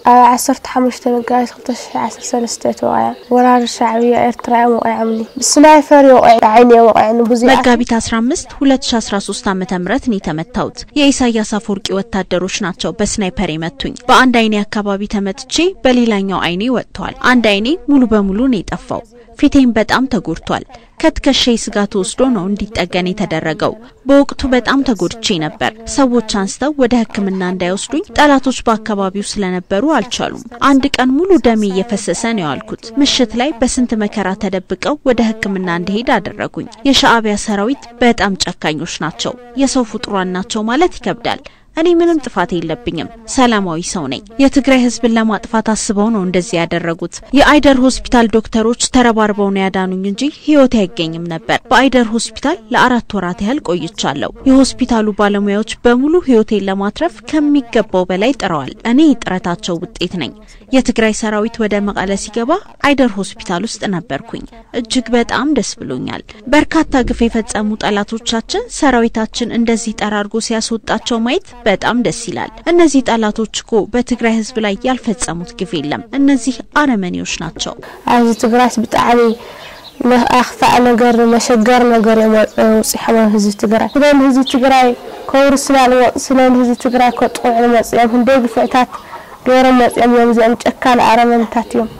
ኣብ 15 መጋቢት 2013 ተወቂዐ ወራሪ ሻዕብያ ኤርትራ እዮም ወቂዖምኒ ብስናይፈር ይወቂዕ ዓይኒ ወቂዕኒ ብዙ መጋቢት 15 2013 ዓ.ም ነው የተመታሁት። የኢሳያስ አፈወርቂ ወታደሮች ናቸው በስናይፐር የመቱኝ። በአንድ አይኔ አካባቢ ተመትቼ በሌላኛው አይኔ ወጥቷል። አንድ አይኔ ሙሉ በሙሉ ነው የጠፋው። ፊቴም በጣም ተጎድቷል። ከትከሻዬ ስጋ ተወስዶ ነው እንዲጠገን የተደረገው። በወቅቱ በጣም ተጎድቼ ነበር። ሰዎች አንስተው ወደ ሕክምና እንዳይወስዱኝ ጠላቶች በአካባቢው ስለነበሩ አልቻሉም። አንድ ቀን ሙሉ ደሜ እየፈሰሰ ነው ያልኩት። ምሽት ላይ በስንት መከራ ተደብቀው ወደ ሕክምና እንዲሄድ አደረጉኝ። የሻዕቢያ ሰራዊት በጣም ጨካኞች ናቸው። የሰው ፍጡራን ናቸው ማለት ይከብዳል። እኔ ምንም ጥፋት የለብኝም። ሰላማዊ ሰው ነኝ። የትግራይ ህዝብን ለማጥፋት አስበው ነው እንደዚህ ያደረጉት። የአይደር ሆስፒታል ዶክተሮች ተረባርበው ነው ያዳኑኝ እንጂ ህይወት አይገኝም ነበር። በአይደር ሆስፒታል ለአራት ወራት ያህል ቆይቻለሁ። የሆስፒታሉ ባለሙያዎች በሙሉ ህይወቴን ለማትረፍ ከሚገባው በላይ ጥረዋል። እኔ የጥረታቸው ውጤት ነኝ። የትግራይ ሰራዊት ወደ መቀለ ሲገባ አይደር ሆስፒታል ውስጥ ነበርኩኝ። እጅግ በጣም ደስ ብሎኛል። በርካታ ግፍ የፈጸሙ ጠላቶቻችን ሰራዊታችን እንደዚህ ጠራርጎ ሲያስወጣቸው ማየት በጣም ደስ ይላል። እነዚህ ጠላቶች እኮ በትግራይ ህዝብ ላይ ያልፈጸሙት ግፍ የለም። እነዚህ አረመኔዎች ናቸው። ኣብዚ ትግራይ ብጣዕሚ ኣኽፋእ ነገር መሸገር ነገር እዮም ውፅሖም ህዝቢ ትግራይ ስለዚ ህዝቢ ትግራይ ከውርስና ንወፅ ስለዚ ህዝቢ ትግራይ ከጥቁዕ ንመፅኦም ክንደይ ግፍዕታት ገይሮም መፅኦም እዮም እዚኦም ጨካን ኣረመኔታት እዮም